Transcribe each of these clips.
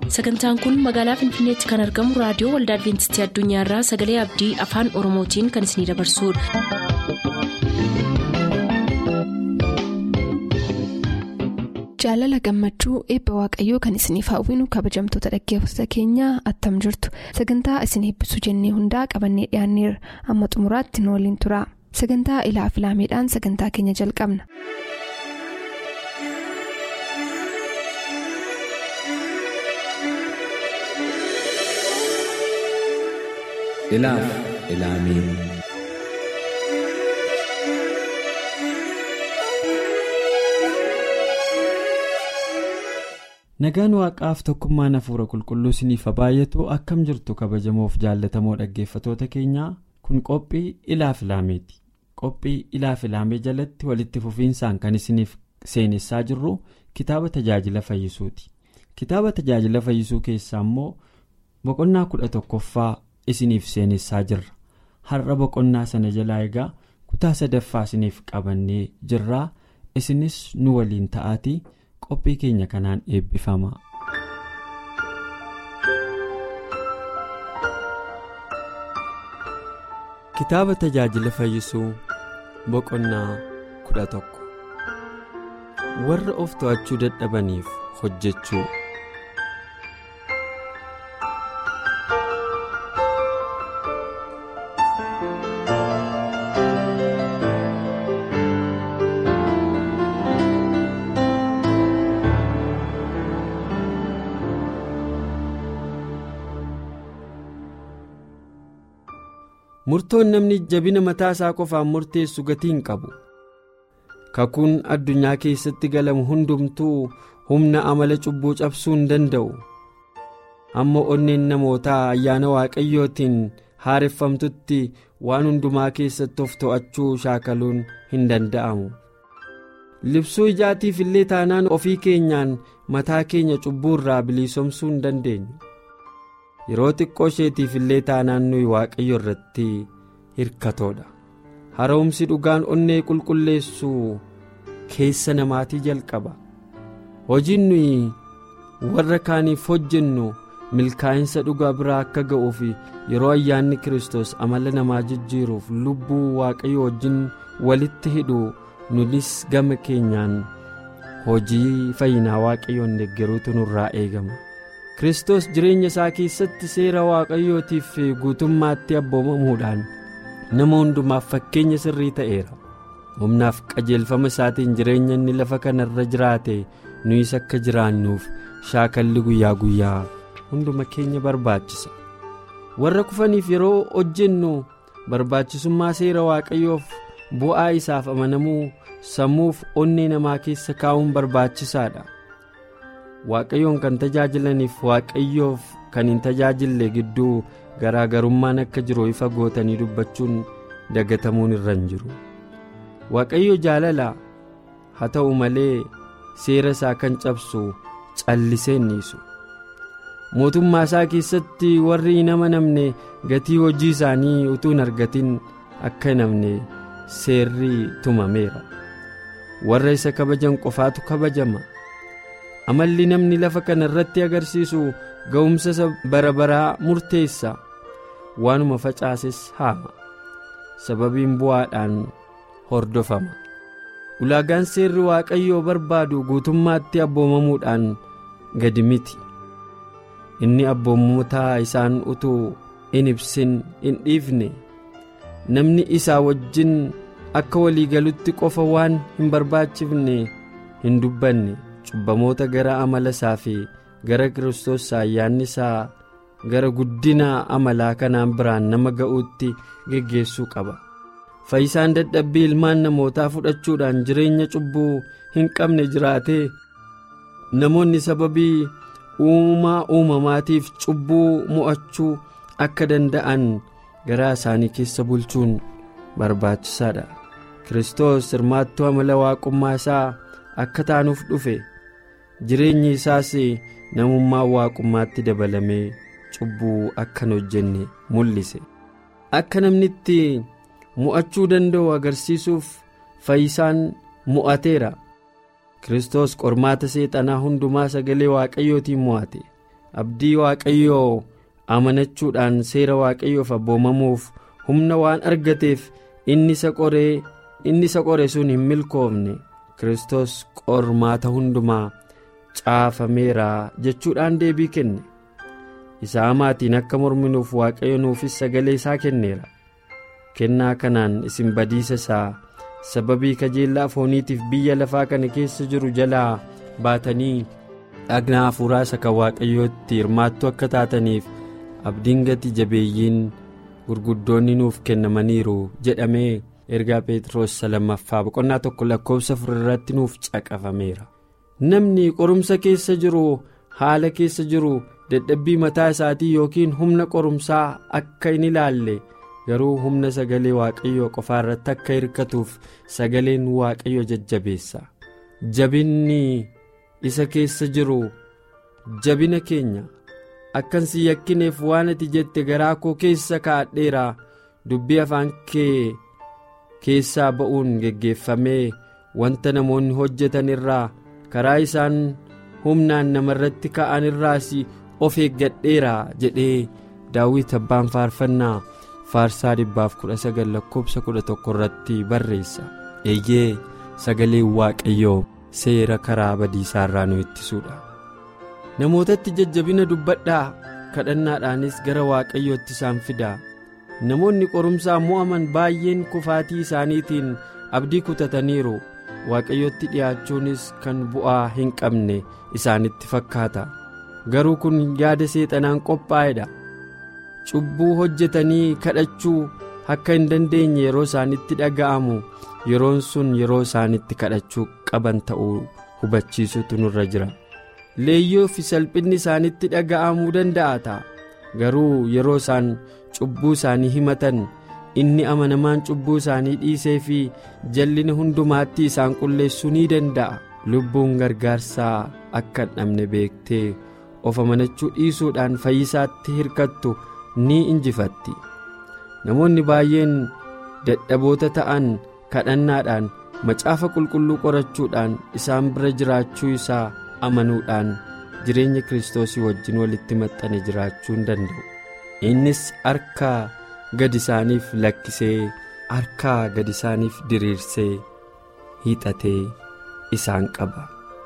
sagantaan kun magaalaa finfinneetti kan argamu raadiyoo waldaa adventistii addunyaarraa sagalee abdii afaan oromootiin kan isinidabarsudha. jaalala gammachuu eebba waaqayyoo kan isiniif hawwinu kabajamtoota dhaggeeffattoota keenyaa attam jirtu sagantaa isin eebbisuu jennee hundaa qabannee dhiyaanneerra amma xumuraatti nu waliin tura sagantaa ilaa filaameedhaan sagantaa keenya jalqabna. ilaaf ilaamee nagaan waaqaaf tokkummaan hafuura qulqulluu isiniif baay'atu akkam jirtu kabajamoof jaallatamoo dhaggeeffatoota keenyaa kun qophii ilaaf ilaameeti qophii ilaaf ilaamee jalatti walitti fufiinsaan kan isiniif seenessaa jirru kitaaba tajaajila fayyisuuti kitaaba tajaajila fayyisuu keessaa immoo boqonnaa kudha tokkoffaa isiniif seenessaa jirra har'a boqonnaa sana jalaa egaa kutaa sadaffaa isiniif qabannee jirraa isinis nu waliin ta'aatii qophii keenya kanaan eebbifama. kitaaba tajaajila fayyisuu boqonnaa kudha tokko warra of to'achuu dadhabaniif hojjechuu. murtoon namni jabina mataa isaa qofaan murteessu gatii hin qabu kakuun addunyaa keessatti galamu hundumtuu humna amala cubbuu cabsuu hin danda'u amma onneen namootaa ayyaana waaqayyootiin haareffamtutti waan hundumaa keessatti of to'achuu shaakaluun hin danda'amu libsuu ijaatiif illee taanaan ofii keenyaan mataa keenya cubbuu irraa bilisoomsuu hin dandeenyu. yeroo xiqqoo isheetiif illee taanaan nuyi waaqayyo irratti hirkatoodha haroomsi dhugaan onnee qulqulleessu keessa namaatii jalqaba hojiin nuyi warra kaaniif hojjennu milkaa'insa dhugaa biraa akka ga'uuf yeroo ayyaanni kiristoos amala namaa jijjiiruuf lubbuu waaqayyo wajjin walitti hidhu nunis gama keenyaan hojii fayyinaa waaqayyoon deeggaruutu nurraa eegama. kristos jireenya isaa keessatti seera waaqayyootiif guutummaatti abboomamuudhaan nama hundumaaf fakkeenya sirrii ta'eera humnaaf qajeelfama isaatiin jireenya inni lafa kanarra jiraate nuyis akka jiraannuuf shaakalli guyyaa guyyaa hunduma keenya barbaachisa warra kufaniif yeroo hojjennu barbaachisummaa seera waaqayyoof bu'aa isaaf amanamuu sammuuf onnee namaa keessa kaa'uun barbaachisaadha. waaqayyoon kan tajaajilaniif waaqayyoof kan hin tajaajille gidduu garaagarummaan akka jiru ifa gootanii dubbachuun dagatamuun irra hin jiru waaqayyo jaalala haa ta'u malee seera isaa kan cabsu callisee dhiisu mootummaa isaa keessatti warri hin amanamne gatii hojii isaanii utuu hin argatin akka hin amne seerri tumameera warra isa kabajan qofaatu kabajama. amalli namni lafa kana irratti agarsiisu ga'umsa bara baraa murteessa waanuma facaases haama sababiin bu'aadhaan hordofama ulaagaan seerri waaqayyoo barbaadu guutummaatti abboomamuudhaan gadi miti inni abboommota isaan utuu in ibsin in dhiifne namni isaa wajjin akka waliigalutti qofa waan hin barbaachifne hin dubbanne. cubbamoota gara amala isaa fi gara kiristoos ayyaanni isaa gara guddina amalaa kanaan biraan nama ga'uutti geggeessuu qaba fayyisaan dadhabbii ilmaan namootaa fudhachuudhaan jireenya cubbuu hin qabne jiraatee namoonni sababii uumaa uumamaatiif cubbuu mo'achuu akka danda'an garaa isaanii keessa bulchuun barbaachisaadha kiristoos hirmaattuu amala waaqummaa isaa akka taanuuf dhufe. jireenyi isaas namummaa waaqummaatti dabalamee cubbuu akka hin hojjenne mul'ise akka namni itti mo'achuu danda'u agarsiisuuf fayyisaan mo'ateera Kiristoos qormaata seexanaa hundumaa sagalee waaqayyootiin mo'ate abdii waaqayyoo amanachuudhaan seera waaqayyoof abboomamuuf humna waan argateef inni isa qoree inni isa qore sun hin milkoofne kristos qormaata hundumaa caafameera jechuudhaan deebii kenne isa hamaatiin akka morminuuf waaqayyo nuufis sagalee isaa kenneera kennaa kanaan isin badiisa isaa sababii kajeellaa fooniitiif biyya lafaa kana keessa jiru jalaa baatanii dhagna hafuuraa isa kan waaqayyootti hirmaattu akka taataniif abdiin gati jabeeyyiin gurguddoonni nuuf kennamaniiru jedhamee ergaa pheexroos lammaffaa boqonnaa tokko lakkoofsa afur irratti nuuf caqafameera namni qorumsa keessa jiru haala keessa jiru dadhabbii mataa isaatii yookiin humna qorumsaa akka hin ilaalle garuu humna sagalee waaqayyoo qofaa irratti akka hirkatuuf sagaleen waaqayyo jajjabeessa jabinni isa keessa jiru jabina keenya akkan si yakkineef waan ati jette garaa koo keessa kaa'adheera dubbii afaan kee keessaa ba'uun geggeeffamee wanta namoonni hojjetan irraa karaa isaan humnaan namarratti ka'an irraas of eeggadheera jedhee daawit abbaan faarfannaa faarsaa dhibbaaf kudha sagal lakkoofsa kudha tokko irratti barreessa eeyyee sagaleen waaqayyoo seera karaa badiisaa irraa nu ittisuudha namootatti jajjabina dubbadhaa kadhannaadhaanis gara waaqayyootti isaan fidaa namoonni qorumsaan mo'aman baay'een kufaatii isaaniitiin abdii kutataniiru waaqayyootti dhi'aachuunis kan bu'aa hin qabne isaanitti fakkaata garuu kun yaada seexanaan qophaa'edha cubbuu hojjetanii kadhachuu akka hin dandeenye yeroo isaanitti dhaga'amu yeroon sun yeroo isaanitti kadhachuu qaban ta'uu hubachiisutu nurra jira leeyyoo fi salphinni isaanitti dhaga'amuu danda'a ta'a garuu yeroo isaan cubbuu isaanii himatan inni amanamaan cubbuu isaanii dhiisee fi jallina hundumaatti isaan qulleessuu ni danda'a lubbuun gargaarsaa akka hin dhabne beektee of amanachuu dhiisuudhaan fayyisaatti hirkattu ni injifatti namoonni baay'een dadhaboota ta'an kadhannaadhaan macaafa qulqulluu qorachuudhaan isaan bira jiraachuu isaa amanuudhaan jireenya kiristoosii wajjin walitti maxxane jiraachuu hin danda'u innis harkaa gad isaaniif lakkisee harkaa gad isaaniif diriirsee hiixatee isaan qaba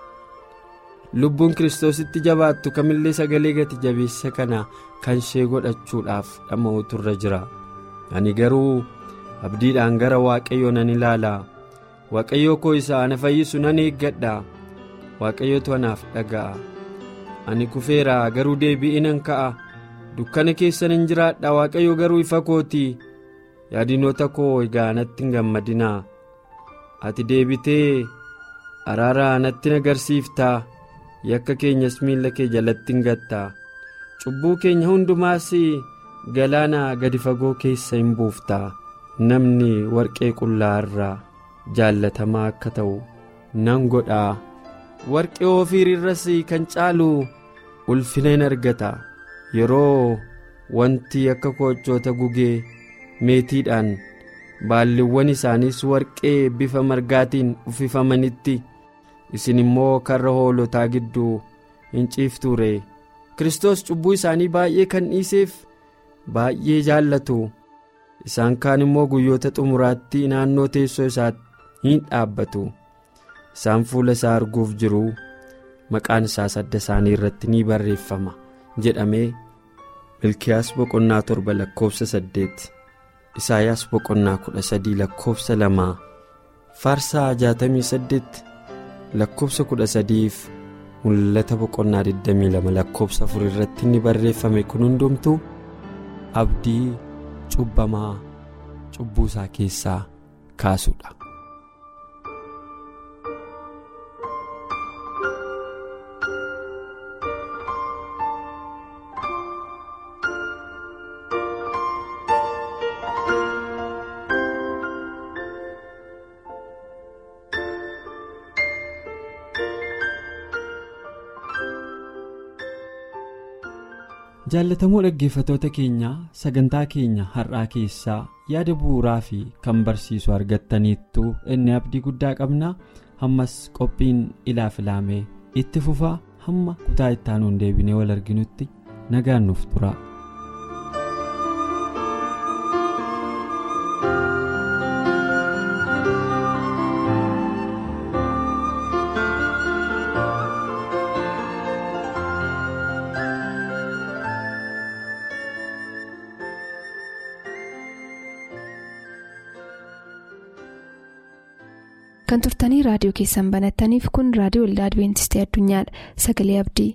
lubbuun kiristoositti jabaattu kamillee sagalee gati jabeessa kana kan ishee godhachuudhaaf dhama'utu irra jira ani garuu abdiidhaan gara waaqayyoo nan ilaala waaqayyoo koo isa ana fayyisu nan eeggadha waaqayyotu anaaf dhaga'a ani kufeera garuu deebi'ee nan ka'a dukkana keessa nan jiraadha waaqayyo garuu ifa kooti yaadinoota koo egaa natti hin gammadinaa ati deebitee araara natti agarsiiftaa yakka keenyas miilla kee jalatti hin gattaa cubbuu keenya hundumaas galaana gadi fagoo keessa hin buuftaa namni warqee qullaa irraa jaallatamaa akka ta'u nan godhaa warqee ofiir irras kan caalu ulfina hin argata yeroo wanti akka koochoota gugee meetiidhaan baalliiwwan isaaniis warqee bifa margaatiin uffifamanitti isin immoo karra hoolotaa gidduu hin ciiftuure kristos cubbuu isaanii baay'ee kan dhiiseef baay'ee jaallatu isaan kaan immoo guyyoota xumuraatti naannoo teessoo isaatti hin dhaabbatu isaan fuula isaa arguuf jiru maqaan isaas adda isaanii irratti ni barreeffama jedhamee milkiyaas boqonnaa torba lakkoofsa saddeet isaayaas boqonnaa kudha sadii lakkoofsa lamaa faarsaa jaatamii saddeet lakkoofsa kudha sadiif mul'ata boqonnaa 22 lakkoofsa afur irratti inni barreeffame kun hundumtuu abdii cubbamaa cubbuu isaa keessaa kaasudha. jaallatamoo dhaggeeffatoota keenyaa sagantaa keenya har'aa keessaa yaada bu'uuraa fi kan barsiisu argattaniittu inni abdii guddaa qabna ammas qophiin ilaaf ilaamee itti fufaa hamma kutaa ittaanuun deebinee wal arginutti nagaan nuuf tura. kan turtanii raadiyoo keessan banattaniif kun raadiyoo waldaa adibeentistii addunyaadha sagalee abdii.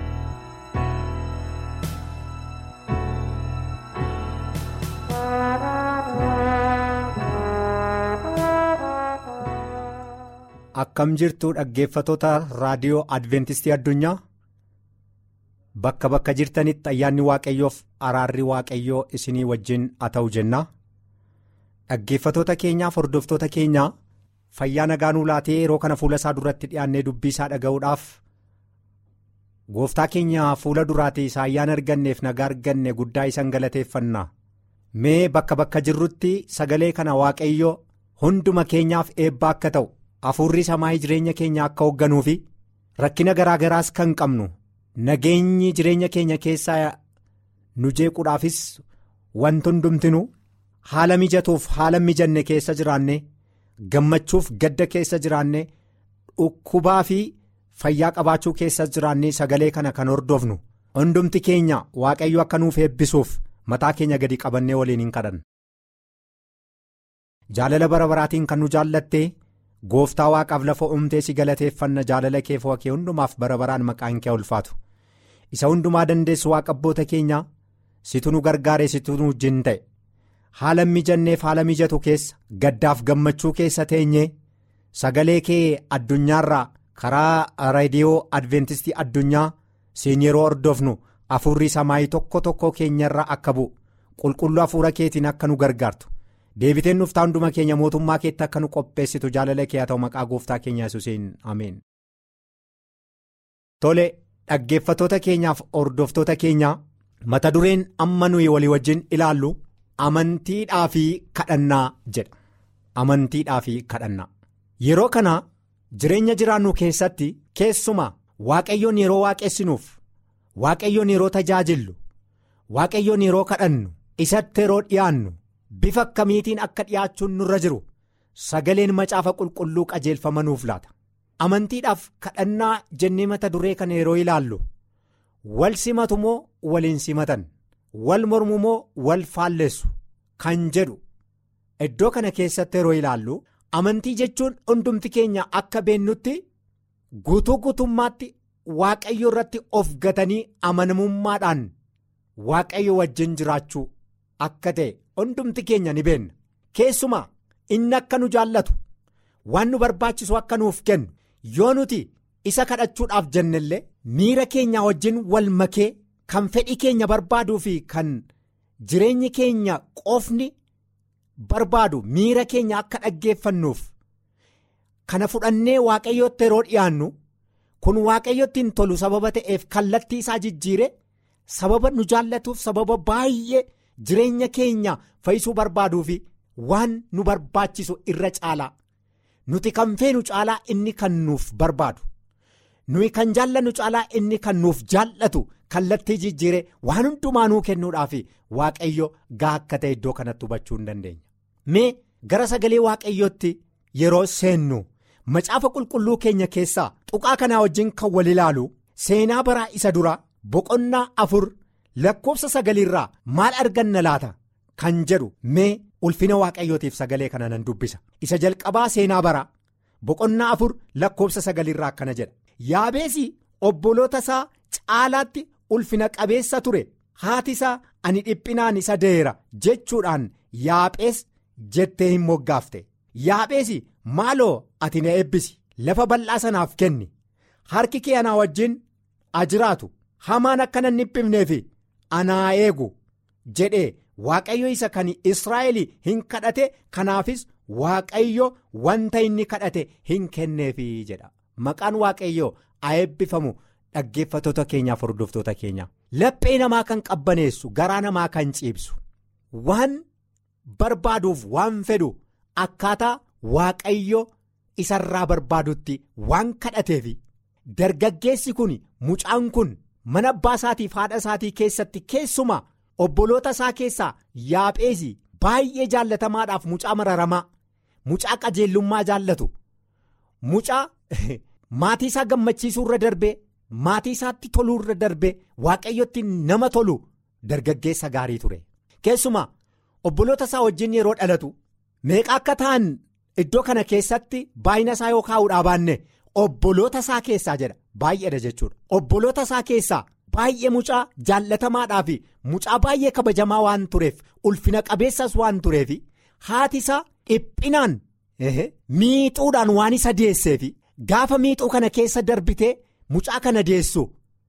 akkam jirtu dhaggeeffatoota raadiyoo adventistii addunyaa bakka bakka jirtanitti ayyaanni waaqayyoof araarri waaqayyoo isinii wajjin haa ta'u jenna dhaggeeffatoota keenyaaf hordoftoota keenyaa fayyaa nagaanuu laatee yeroo kana fuula isaa duratti dhiyaannee dubbii isaa dhaga'uudhaaf gooftaa keenya fuula duraati isaa ayyaana arganneef nagaa arganne guddaa isan galateeffanna mee bakka bakka jirrutti sagalee kana waaqayyo hunduma keenyaaf eebba akka ta'u. Hafuurri samaayii jireenya keenya akka hoogganuu fi rakkina garaa garaas kan qabnu nageenyi jireenya keenya keessaa nu jeequudhaafis wanti hundumtinu haala mijatuuf haala mijanne keessa jiraanne gammachuuf gadda keessa jiraanne dhukkubaa fi fayyaa qabaachuu keessa jiraanne sagalee kana kan hordofnu hundumti keenya waaqayyo akka nuuf eebbisuuf mataa keenya gadi qabannee waliin hin kadhanna. Jaalala bara baraatiin kan nu jaallatte. gooftaa waaqaaf lafa uumtee si galateeffanna jaalala kee fo'akee hundumaaf bara baraan maqaan kee ulfaatu isa hundumaa dandeessu waaqa abboota keenya situ nu gargaare situ nu wajjin ta'e haala mijanneef haala mijatu keessa gaddaaf gammachuu keessa teenyee sagalee kee addunyaarraa karaa reediyoo adventistii addunyaa siin yeroo hordofnu hafuurri samaayii tokko tokko keenyarraa akka bu'u qulqulluu hafuura keetiin akka nu gargaartu. deebiteen dhuftaa hunduma keenya mootummaa keetti akka nu qopheessitu jaalala kee haa ta'u maqaa gooftaa keenya yesuusiin ameen. tole dhaggeeffatoota keenyaaf hordoftoota keenyaa mata dureen amma nuyi walii wajjin ilaallu amantiidhaa fi kadhannaa jedha amantiidhaa fi kadhannaa yeroo kana jireenya jiraannu keessatti keessumaa waaqayyoon yeroo waaqessinuuf waaqayyoon yeroo tajaajillu waaqayyoon yeroo kadhannu isatti yeroo dhiyaannu. bifa akkamiitiin akka dhiyaachuun nurra jiru sagaleen macaafa qulqulluu qajeelfama nuuf laata amantiidhaaf kadhannaa jennee mata duree kana yeroo ilaallu wal simatu moo waliin simatan wal mormu moo wal faalleessu kan jedhu iddoo kana keessatti yeroo ilaallu amantii jechuun hundumti keenya akka beennutti guutuu guutummaatti waaqayyo irratti of gatanii amanamummaadhaan waaqayyo wajjin jiraachuu akka ta'e. hundumti keenya ni beenna keessumaa inni akka nu jaallatu waan nu barbaachisu akka nuuf kennu yoo nuti isa kadhachuudhaaf jennellee miira keenya wajjin wal makee kan fedhii keenya barbaaduu fi kan jireenyi keenya qofni barbaadu miira keenya akka dhaggeeffannuuf kana fudhannee waaqayyootti yeroo dhiyaannu kun waaqayyotti hin tolu sababa ta'eef kallattii isaa jijjiire sababa nu jaallatuuf sababa baay'ee. jireenya keenya fayyisuu barbaaduu fi waan nu barbaachisu irra caalaa nuti kan feenu caalaa inni kan nuuf barbaadu nuyi kan jaallannu caalaa inni kan nuuf jaallatu kallattii jijjiire waan hundumaa nuu kennuudhaaf waaqayyo gaa akka ta'e iddoo kanatti hubachuu hin dandeenya. mee gara sagalee waaqayyootti yeroo seennu macaafa qulqulluu keenya keessaa tuqaa kanaa wajjin kan wal ilaalu seenaa baraa isa dura boqonnaa afur. lakkoofsa sagaliirraa maal arganna laata kan jedhu mee ulfina waaqayyootiif sagalee kana nan dubbisa isa jalqabaa seenaa baraa boqonnaa afur lakkoofsa sagaliirraa akkana jedha yaabeesi obboloota isaa caalaatti ulfina qabeessa ture haati isaa ani dhiphinaan isa deera jechuudhaan yaaphees jettee hin moggaafte yaapheesi maaloo ati na eebbisi lafa bal'aa sanaaf kenni harki kee anaa wajjin ajiraatu hamaan akkana hin dhiphifneefi. anaa eegu jedhee waaqayyo isa kan israa'el hin kadhate kanaafis waaqayyo wanta inni kadhate hin kenneefi jedha maqaan waaqayyo haa eebbifamu dhaggeeffatoota keenyaaf hordoftoota keenya laphee namaa kan qabbaneessu garaa namaa kan ciibsu waan barbaaduuf waan fedhu akkaataa waaqayyo isarraa barbaadutti waan kadhateefi dargaggeessi kun mucaan kun mana abbaa isaatiif haadha isaatii keessatti keessumaa obboloota isaa keessaa yaapheesi baay'ee jaallatamaadhaaf mucaa mararamaa mucaa qajeellummaa jaallatu mucaa maatii isaa gammachiisuu irra darbee maatii isaatti toluu irra darbee waaqayyotti nama tolu dargaggeessa gaarii ture keessumaa obboloota isaa wajjin yeroo dhalatu meeqa akka ta'an iddoo kana keessatti baay'ina isaa yoo kaa'uudhaa baanne obboloota isaa keessaa jedha baay'eedha jechuudha obboloota isaa keessaa baay'ee mucaa jaallatamaadhaa fi mucaa baay'ee kabajamaa waan tureef ulfina qabeessas waan tureef haati isaa dhiphinaan miixuudhaan waan isa deesseef gaafa miixuu kana keessa darbitee mucaa kana deessu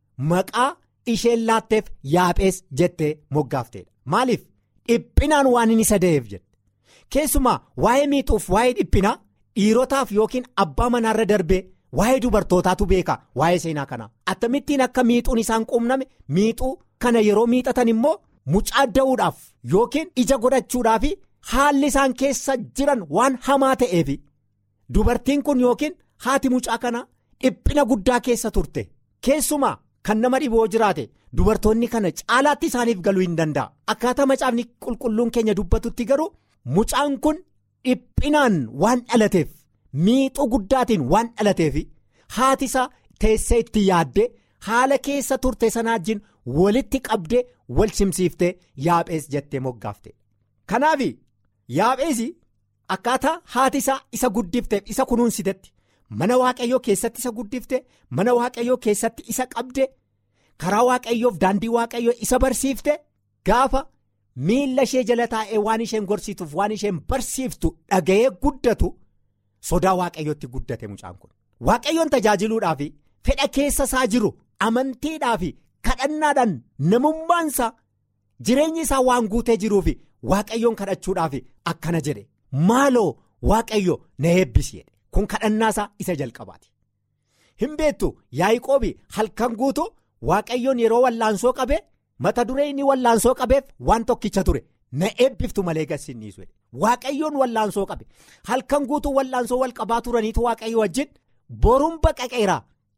maqaa isheen laatteef yaaphees jettee moggaafteedha maaliif dhiphinaan waan inni isa da'eef jette keessumaa waa'ee miixuuf waa'ee dhiphinaa dhiirotaaf yookiin abbaa manaarra darbee. Waa'ee dubartootaatu beeka waa'ee seenaa kanaa akkamittiin akka miixuun isaan quunname miixuu kana yeroo miixatan immoo mucaa da'uudhaaf yookiin ija godhachuudhaaf haalli isaan keessa jiran waan hamaa ta'eef dubartiin kun yookiin haati mucaa kanaa dhiphina guddaa keessa turte keessumaa kan nama dhiboo jiraate dubartoonni kana caalaatti isaaniif galuu hin danda'a akkaataa macaafni qulqulluun keenya dubbatutti garuu mucaan kun dhiphinaan waan dhalateef. miixuu guddaatiin waan dhalateef haati isaa teessee itti yaaddee haala keessa turte sanaa wajjin walitti qabdee wal simsiiftee yaaphees jettee moggaafte kanaaf yaaphees akkaataa haati isaa isa guddifteef isa kunuunsitetti mana waaqayyoo keessatti isa guddifte mana waaqayyoo keessatti isa qabde karaa waaqayyoof daandii waaqayyoo isa barsiifte gaafa miila ishee jala taa'ee waan isheen gorsituuf waan isheen barsiiftu dhaga'ee guddatu. sodaa waaqayyootti guddate mucaan kun waaqayyoon tajaajiluudhaaf fedha keessa isaa jiru amantiidhaaf kadhannaadhaan namummaansaa jireenyi isaa waan guutee jiruuf waaqayyoon kadhachuudhaaf akkana jedhe maaloo waaqayyo na eebbisi kun kadhannaasaa isa jalqabaati hin beektu yaa'iqoobi halkan guutu waaqayyoon yeroo wallaansoo qabee mata duree inni wallaansoo qabeef waan tokkicha ture. na eebbiftu malee gassinniisu waaqayyoon wallaansoo qabe halkan guutuu wallaansoo wal qabaa turaniitu waaqayyo wajjin boruun baqaqeera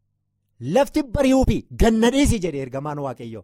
lafti bari'uu fi ganna dhiisi jedhe ergamaan waaqayyo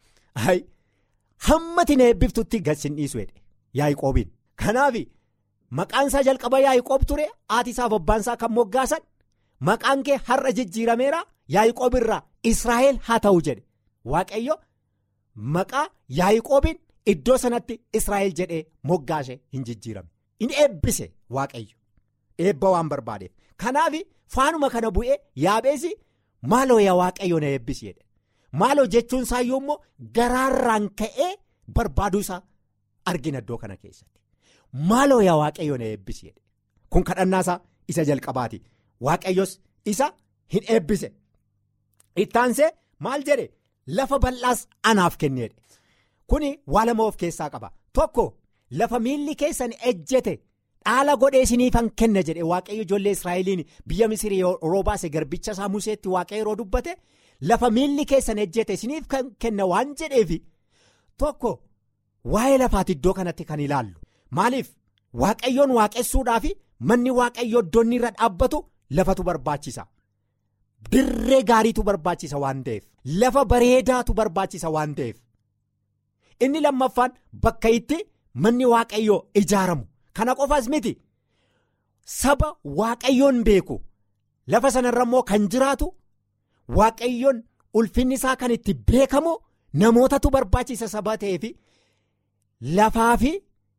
hammati na eebbiftutti gassinniisu yaa'iqoobiin kanaaf maqaan isaa jalqaba yaa'iqoob ture haati isaaf abbaan isaa kan moggaasan maqaan kee har'a jijjiirameera yaa'iqoob irraa israa'el haa ta'u jedhe waaqayyo maqaa yaa'iqoobiin. Iddoo sanatti Israa'el jedhee moggaashee hin jijjiirame inni eebbise waaqayyo eebba waan barbaadeef kanaaf faanuma kana bu'ee yaabeesi maaloo yaa waaqayyo na eebbisi jedhe maaloo jechuun isaa yoommoo garaarraan ka'ee barbaaduu isaa argina iddoo kana keessatti maaloo yaa waaqayyo na eebbisi jedhe kun kadhannaasaa isa jalqabaati waaqayyos isa hin eebbise ittaansee maal jedhe lafa bal'aas anaaf kenneedha. Kuni waa lama of keessaa qaba tokko lafa miilli keessan ejjete dhaala godhee isiniifan kenna jedhe waaqayyo ijoollee israa'eliin biyya misirii yeroo baase garbicha isaa museetti waaqayyo yeroo dubbate lafa miilli keessan ejjete isiniif kan kenna waan jedheef tokko waa'ee lafaati iddoo kanatti kan ilaallu maaliif waaqayyoon waaqessuudhaaf manni waaqayyo iddoonni irra dhaabbatu lafatu barbaachisa dirree gaariitu barbaachisa waan ta'eef lafa bareedaatu barbaachisa waan ta'eef. inni lammaffaan bakka itti manni waaqayyoo ijaaramu kana qofaas miti saba waaqayyoon beeku lafa sanarra immoo kan jiraatu waaqayyoon ulfinni isaa kan itti beekamu namootatu barbaachisa saba ta'eef lafaa fi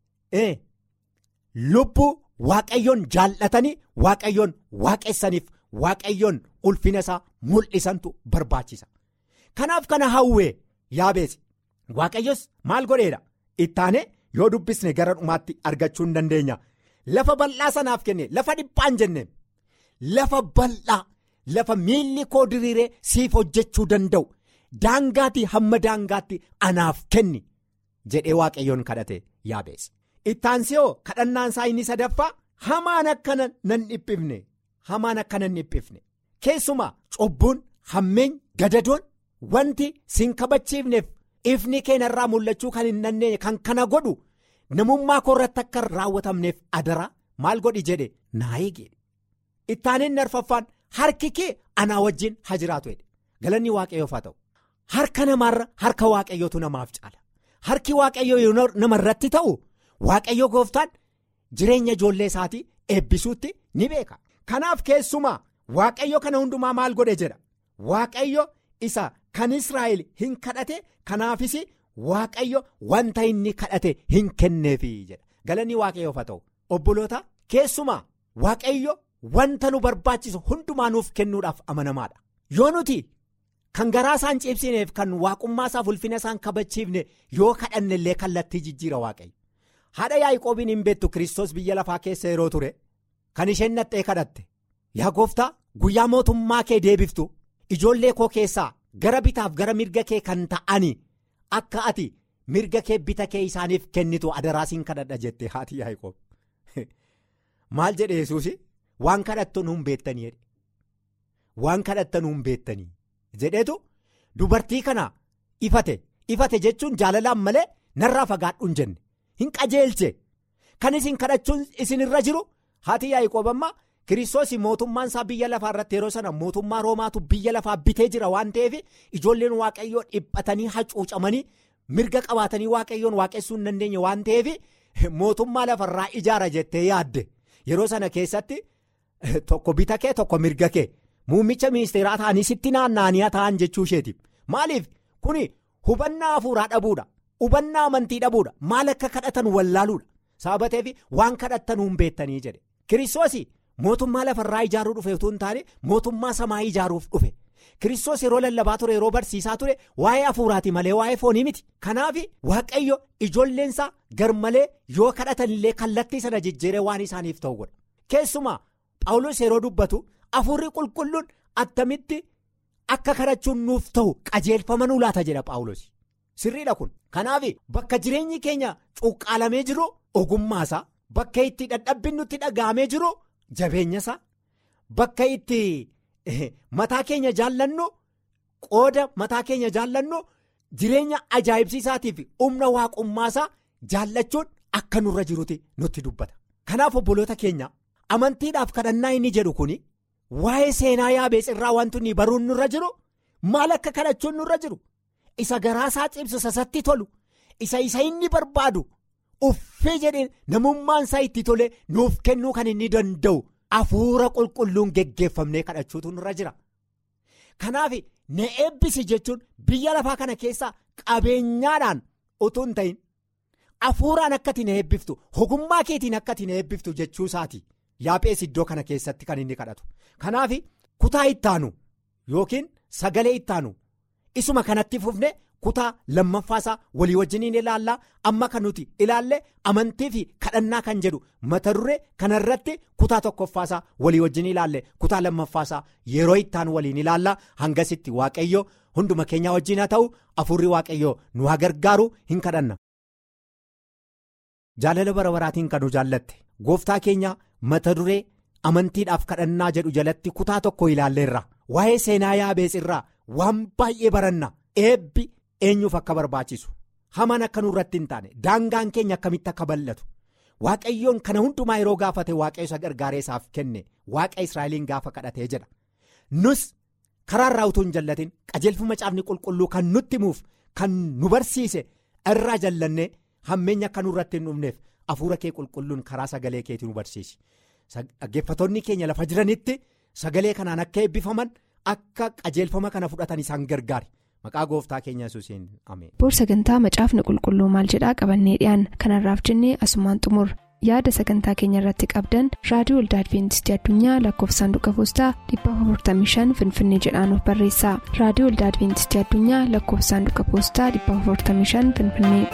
lubbuu waaqayyoon jaallatanii waaqayyoon waaqessaniif waaqayyoon ulfina isaa mul'isantu barbaachisa kanaaf kana hawwee yaabees. Waaqayyos maal godheedha ittaane yoo dubbisne gara dhumaatti argachuu hin dandeenya lafa bal'aa sanaaf kenne lafa dhiphaan jenne lafa bal'aa lafa miilli koo diriiree siif hojjechuu danda'u daangaatii hamma daangaatti anaaf kenni jedhee waaqayyoon kadhate yaabees ittaansiyoo kadhannaan isaa inni sadaffaa hamaan akkana nan dhiphifne hamaan akkana nan dhiphifne keessumaa cubbuun hammeeny gadadoon wanti sin kabachiifneef. ifni keenyarraa mul'achuu kan hin dandeenye kan kana godhu namummaa koorratti akka raawwatamneef adaraa maal godhi jedhe naa eege ittaaniin arfaffaan harki kee anaa wajjin haa jiraatu jedhe galanni waaqayyoof haa ta'u harka namaarra harka waaqayyootu namaaf caala harki waaqayyoo yoo namarratti ta'u waaqayyo gooftaan jireenya ijoollee isaatii eebbisuutti ni beeka kanaaf keessumaa waaqayyo kana hundumaa maal godhe jedha waaqayyo isa kan israa'el hin kadhate kanaafis waaqayyo wanta inni kadhate hin kenneefi jedha galanni waaqayyoof haa ta'u obboloota keessumaa waaqayyo wanta nu barbaachisu hundumaa nuuf kennuudhaaf amanamaadha yoo nuti kan garaa isaan ciibsineef kan waaqummaa isaaf ulfina isaan kabachiifne yoo kadhanne illee kallattii jijjiira waaqayyo haadha yaaqoobiin hin beektu kiristoos biyya lafaa keessa yeroo ture kan isheen naxxee kadhatte yaa gooftaa guyyaa mootummaa kee deebiftu ijoollee koo keessaa gara bitaaf gara mirga kee kan ta'ani akka ati mirga kee bita kee isaaniif kennitu adaraasiin kadhadha jette haati yaaqoob maal jedhe yesuusi waan kadhattu nuun beektanii jedhe waan kadhatta nuun beektanii jedheetu dubartii kana ifate ifate jechuun jaalalaan malee narraa fagaadhu hin jenne hin qajeelche kan isin kadhachuun isinirra jiru haati yaaqoob amma kiristoos mootummaan isaa biyya lafaa irratti yeroo sana mootummaa roomaatu biyya lafaa bitee jira waan ta'eef ijoolleen waaqayyoo dhiphatanii hacuucamanii mirga qabaatanii waaqayyoon waaqessuu hin dandeenye waan ta'eef mootummaa lafarraa ijaara jettee yaadde yeroo sana keessatti tokko bita kee tokko mirga kee muummicha ministeeraa ta'anii sitti naanna'anii ta'an jechuu isheetiif maaliif kuni hubannaa hafuuraa dhabuudha hubannaa amantii dhabuudha maal akka kadhatan wallaaluudha sababateef waan kadhattan hin beektanii jedhe kiristoos mootummaa lafarraa ijaaruu dhufe utuu hin taane mootummaa samaa ijaaruuf dhufe kiristoos yeroo lallabaa ture yeroo barsiisaa ture waa'ee hafuuraati malee waa'ee foonii miti kanaaf waaqayyo ijoolleensaa garmalee yoo kadhatan illee kallattii sana jijjiiree waan isaaniif ta'u godha keessumaa paawulos yeroo dubbatu hafuurri qulqulluun attamitti akka kadhachuun nuuf ta'u qajeelfama nu laata jedha paawulos sirriidha kun kanaaf bakka jireenyi keenya cuqqaalamee jiru ogummaasaa bakka itti dadhabbiin nutti dhaga'amee jiru jabeenyasaa bakka itti. mataa keenya jaallannu qooda mataa keenya jaallannu jireenya ajaa'ibsiisaatiif humna waaqummaasaa jaallachuun akka nurra jiruti nutti dubbata kanaaf obboloota keenya amantiidhaaf kadhannaa inni jedhu kun waa'ee seenaa yaabees irraa wanti inni baruun nurra jiru maal akka kadhachuun nurra jiru isa garaasaa cimsu sasatti tolu isa isa inni barbaadu uffee jedhee namummaan isaa itti tole nuuf kennuu kan inni danda'u. Hafuura qulqulluun geggeeffamnee kadhachuutu nurra jira kanaaf na eebbisi jechuun biyya lafaa kana keessaa qabeenyaadhaan utuu hin ta'in hafuuraan akkati na eebbiftu ogummaa keetiin akkati na eebbiftu jechuu isaati yaaphees iddoo kana keessatti kan inni kadhatu kanaaf kutaa ittaanu yookiin sagalee ittaanu isuma kanatti fufne. kutaa lammaffaasaa walii wajjiniin ilaallaa amma kan nuti ilaalle amantii fi kadhannaa kan jedhu mata duree kanarratti kutaa tokkoffaasaa walii wajjin ilaalle kutaa lammaffaasaa yeroo ittaan waliin ilaallaa hangasitti waaqayyo hunduma keenyaa wajjin haa ta'u afurri waaqayyo nu haa gargaaru hin kadhanna. jaalala bara baraatiin kan nu jaallatte gooftaa keenya mata duree amantiidhaaf kadhannaa jedhu jalatti kutaa tokko ilaalleerra waa'ee seenaa yaabees irraa waan baay'ee baranna eebbi. eenyuuf akka barbaachisu hamaan akka nurratti hin taane daangaan keenya akkamitti akka bal'atu waaqayyoon kana hundumaa yeroo gaafate waaqayyo isa gargaaree isaaf kenne waaqa israa'eliin gaafa kadhatee jedha nus karaa irraa utuu hin jallatin qajeelfama caafni qulqulluu kan nutti himuuf kan nu barsiise irraa jallannee hammeenya akka nurratti hin dhufneef hafuura kee qulqulluun karaa sagalee keetii nu barsiisi dhaggeeffatoonni keenya lafa jiranitti sagalee kanaan akka eebbifaman akka qajeelfama kana fudhatan isaan gargaari. maqaa gooftaa keenya yesuusiin ameen. boor sagantaa macaafni qulqulluu maal jedhaa qabannee dhiyaan kanarraaf jennee asumaan xumur yaada sagantaa keenya irratti qabdan raadiyoo waldaa adventistii addunyaa lakkoofsa saanduqa poostaa 455 finfinnee jedhaanuf barreessa raadiyoo waldaa adventistii addunyaa lakkoofsa saanduqa poostaa 455 finfinnee.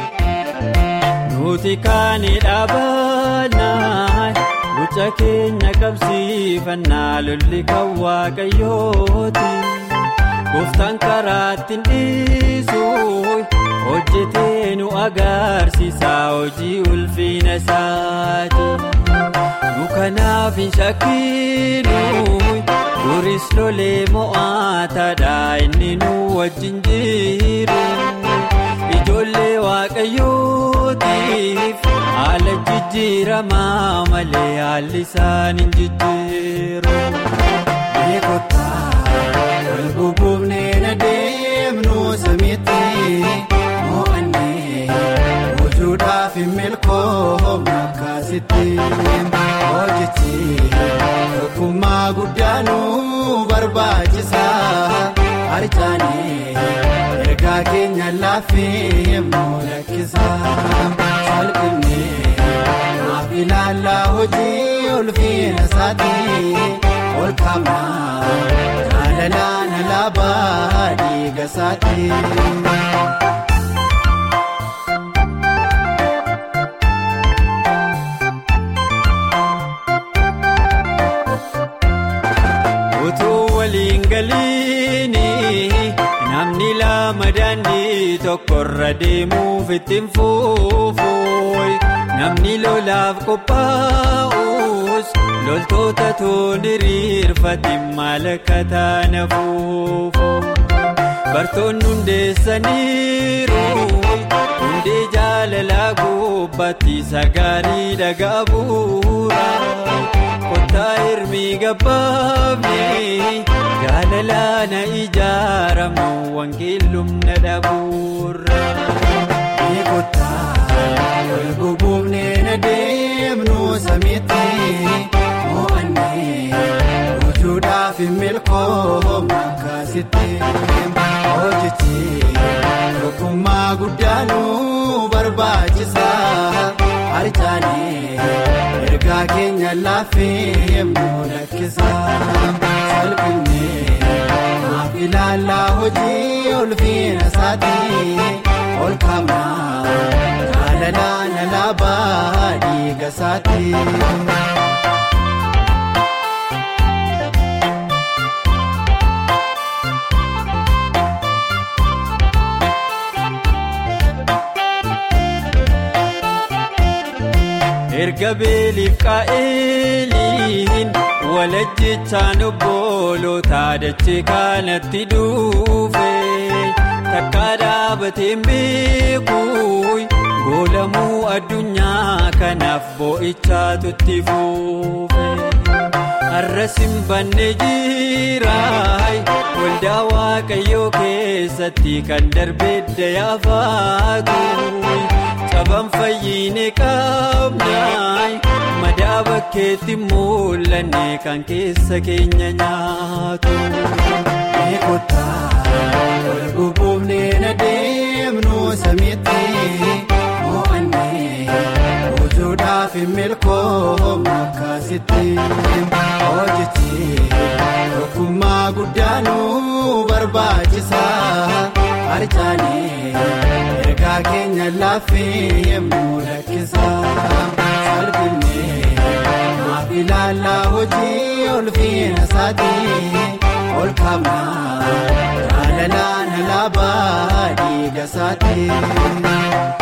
nuti kaanii dhaabannaa lucha keenya qabsiifannaa lolli kan waaqayyooti. gooftaan karaatti dhiisu hojjetee nu agarsiisa hojii ulfina isaati nu kanaaf hin shakkinu duris lolee mo'aataadha inni nu wajjin jiru ijoollee waaqayyootiif haala jijjiiramaa malee haalli isaan hin jijjiiru. Wal bubuufnee na deemnu samiitti mo'annee wujuudhaaf milkoomna akkasitti hojichi tokkummaa guddaanu barbaachisa harcaanii ergaa keenya laaffee mul'achisa salphimnee maaf ilaallaa hojii ulfiina isaatii ol kaabnaa jaalalaa na laabaa dhiiga isaatii. Utuu waliin galiini namni lama daandii tokkorra deemuuf ittiin fuufuun namni lolaaf qophaa'us loltoota toon hiriirfatiin maal akka taana fuufu bartoonni hundeessaniiru hundee jaalalaa gubbaatti sagaarii dhagaa bu'uura. Kottaa hirmii gabbaafnee jaalalaa na ijaaramu wangeelumna dhabuurra. Kottaa wal bubuufnee na deemnu samiitti mo'annee wujuudhaaf milkoomna akkasitti hojichi tokkummaa guddaanu barbaachisa harcaanii. ergaa keenya laaffee mul'achisa salphimnee maaf ilaallaa hojii ulfiina isaatii ol kaabnaa jaalalaa na laabaa dhiiga isaatii. erga beeliif qaa'eliin walajjichaan obbolootaa dachee kanatti dhufe takka dhaabateen beekuun goolamuu addunyaa kanaaf boo'ichaatu itti fufe har'as hin banne jiraay waldaa waaqayyoo keessatti kan darbee dayaafaatu. Qabaan fayyine qabnaa madaa bakkeetti mul'anne kan keessa keenya nyaatu. Kottaa wal bubuufnee na deemnu samiitti mo'annee wujuudhaaf milkoomna akkasitti hojichi tokkummaa guddaanu barbaachisa harcaanii. ergaa keenya laaffee mul'achisa salphimnee maaf ilaallaa hojii ulfiina isaatii ol kaabnaa jaalalaa na laabaa dhiiga isaatii.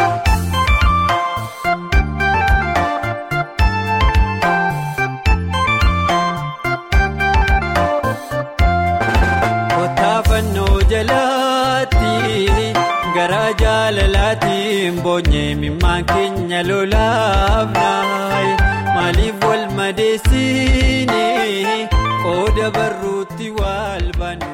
Kottaafannoo jalaatti. Garaa jaalalaatiin boonyee mimmaan keenya lolaafnaa maaliif wal madeessine qooda barruutti wal baanu.